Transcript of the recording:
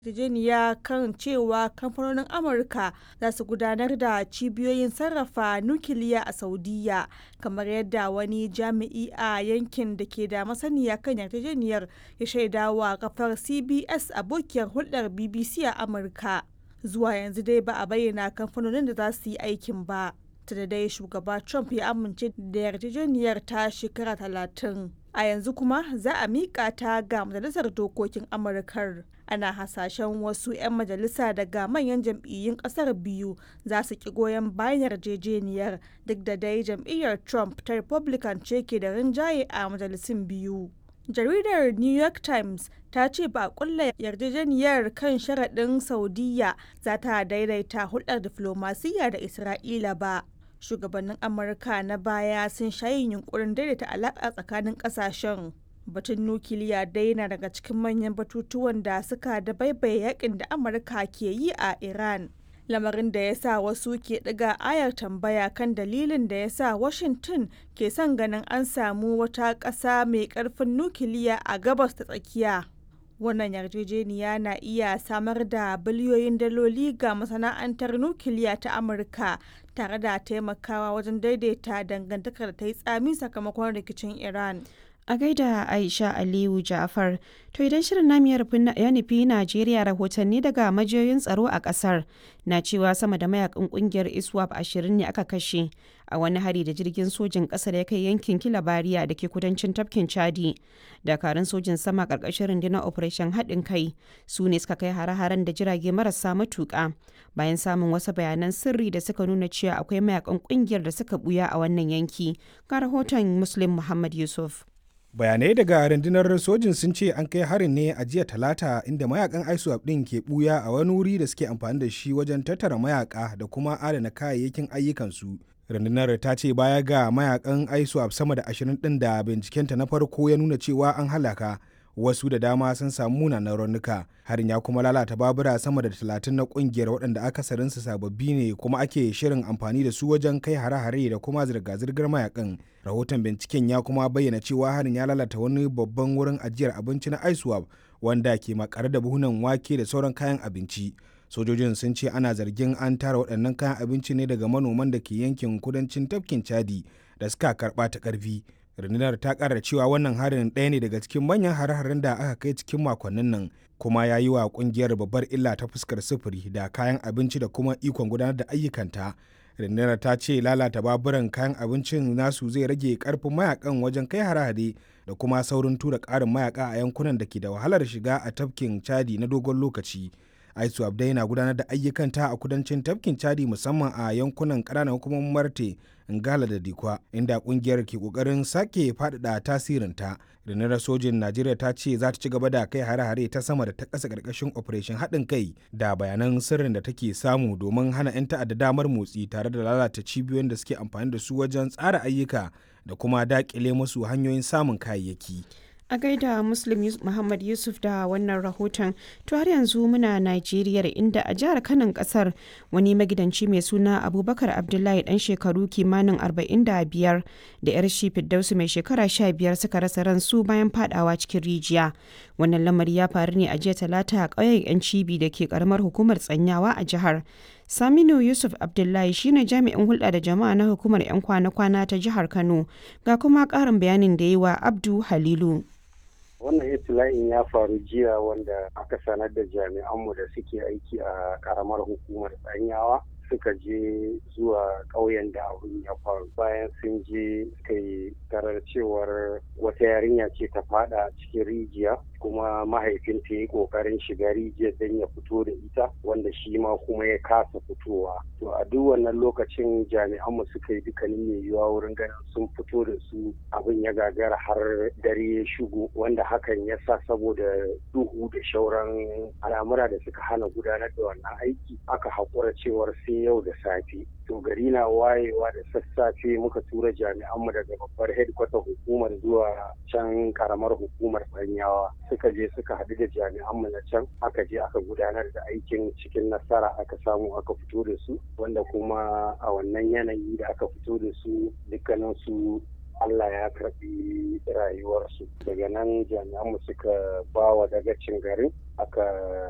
yarjejeniya kan cewa kamfanonin Amurka za su gudanar da cibiyoyin sarrafa nukiliya a Saudiyya, kamar yadda wani jami'i a yankin da ke da masaniya kan yarjejeniyar ya shaidawa kafar CBS abokiyar hulɗar BBC a Amurka. Zuwa yanzu dai ba a bayyana kamfanonin da za su yi aikin ba. da dai shugaba Trump ya amince da yarjejeniyar ta shekara talatin. A yanzu kuma za a miƙa ta ga Majalisar Dokokin Amurkar. Ana hasashen wasu 'yan majalisa daga manyan jam'iyyun ƙasar biyu za su ki goyon bayan yarjejeniyar duk da dai jam'iyyar Trump ta Republican ce ke da rinjaye a majalisun biyu. Jaridar New York Times ta ce ba a kulla yarjejeniyar kan sharaɗin Saudiyya za ta daidaita hulɗar diflomasiyya da Isra'ila ba. Shugabannin Amurka na baya sun sha yin yunkurin daidaita alaƙa tsakanin ƙasashen. Batun nukiliya dai na daga cikin manyan batutuwan da suka dabaibaye yakin da Amurka ke yi a Iran. lamarin da ya sa wasu ke ɗiga ayar tambaya kan dalilin da ya sa Washington ke son ganin an samu wata ƙasa mai ƙarfin nukiliya a gabas ta tsakiya. Wannan yarjejeniya na iya samar da biliyoyin daloli ga masana'antar nukiliya ta Amurka tare da taimakawa wajen daidaita dangantakar da ta yi tsami sakamakon rikicin Iran. A gaida Aisha Aliyu Ja'far, to idan shirin namu ya nufi Najeriya rahotanni daga majiyoyin tsaro a kasar na cewa sama da mayakan kungiyar ISWAP ashirin ne aka kashe a wani hari da jirgin sojin ƙasa da ya kai yankin Kilabariya da ke kudancin tafkin Chadi. Dakarun sojin sama ƙarƙashin rundunar Operation haɗin kai su ne suka kai hare-haren da jirage marasa matuƙa bayan samun wasu bayanan sirri da suka nuna cewa akwai mayakan kungiyar da suka buya a wannan yanki. Ga rahoton Muslim Muhammad Yusuf. bayanai daga rundunar sojin sun ce an kai harin ne a jiya talata inda mayakan iswap din ke buya a wani wuri da suke amfani da shi wajen tattara mayaka da kuma adana kayayyakin ayyukansu rundunar ta ce baya ga mayakan iswap sama da ashirin din da bincikenta na farko ya nuna cewa an halaka wasu da dama sun samu munanan raunuka harin ya kuma lalata babura sama da talatin na kungiyar waɗanda akasarinsu sababbi ne kuma ake shirin amfani da su wajen kai hare-hare da kuma zirga-zirgar mayakan rahoton binciken ya kuma bayyana cewa harin ya lalata wani babban wurin ajiyar abinci na iswap wanda ke makare da buhunan wake da sauran kayan abinci sojojin sun ce ana zargin an tara waɗannan kayan abinci ne daga manoman da ke yankin kudancin tafkin chadi da suka karɓa ta ƙarfi rundunar ta kara cewa wannan harin ɗaya ne daga cikin manyan hare-haren da aka kai cikin makonnin nan kuma ya yi wa kungiyar babbar illa ta fuskar sufuri da kayan abinci da kuma ikon gudanar da ayyukanta rundunar ta ce lalata baburan kayan abincin nasu zai rage karfin mayakan wajen kai hare-hare da kuma saurin tura ƙarin mayaka a yankunan da ke da wahalar shiga a tafkin chadi na dogon lokaci aisu abdai na gudanar da ayyukanta a kudancin tafkin chadi musamman a yankunan ƙananan hukumomin marte ngala da dikwa inda kungiyar ke kokarin sake faɗaɗa tasirinta rundunar sojin najeriya ta ce za ta ci gaba da kai hare-hare ta sama da ta ƙasa ƙarƙashin operation haɗin kai da bayanan sirrin da take samu domin hana 'yan ta'adda damar motsi tare da lalata cibiyoyin da suke amfani da su wajen tsara ayyuka da kuma daƙile musu hanyoyin samun kayayyaki. a gaida muslim muhammad yusuf da wannan rahoton to har yanzu muna najeriya inda a jihar kanan kasar wani magidanci mai suna abubakar abdullahi dan shekaru kimanin 45 da yar shi fiddausu mai shekara 15 suka rasa ransu bayan fadawa cikin rijiya wannan lamari ya faru ne a jiya talata a ƙauyen yan cibi da ke karamar hukumar tsanyawa a jihar Saminu Yusuf Abdullahi shine jami'in hulɗa da jama'a na hukumar 'yan kwana-kwana ta jihar Kano ga kuma ƙarin bayanin da yi wa Abdu Halilu. wannan itila'in ya faru jiya wanda aka sanar da jami'anmu da suke aiki a karamar hukumar tsanyawa suka je zuwa ƙauyen da abin ya faru bayan sun je suka yi tarar cewar wata yarinya ce ta fada cikin rijiya kuma mahaifinta ya yi ƙoƙarin shiga rijiyar don ya fito da ita wanda shi ma kuma ya kasa fitowa to a duk wannan lokacin jami'anmu suka yi dukkanin mai yiwuwa wurin ganin sun fito da su abin ya gagara har dare ya shigo wanda hakan ya sa saboda duhu da shauran al'amura da suka hana gudanar da wannan aiki aka haƙura cewar sai yau da safe to gari na wayewa da sassafe muka tura jami'anmu daga babbar headquarter hukumar zuwa can karamar hukumar banyawa suka je suka haɗu da jami'anmu na can aka je aka gudanar da aikin cikin nasara aka samu aka fito da su wanda kuma a wannan yanayi da aka fito da su dukkanin su Allah ya karbi rayuwarsu daga nan jami'anmu suka ba wa dagacin garin aka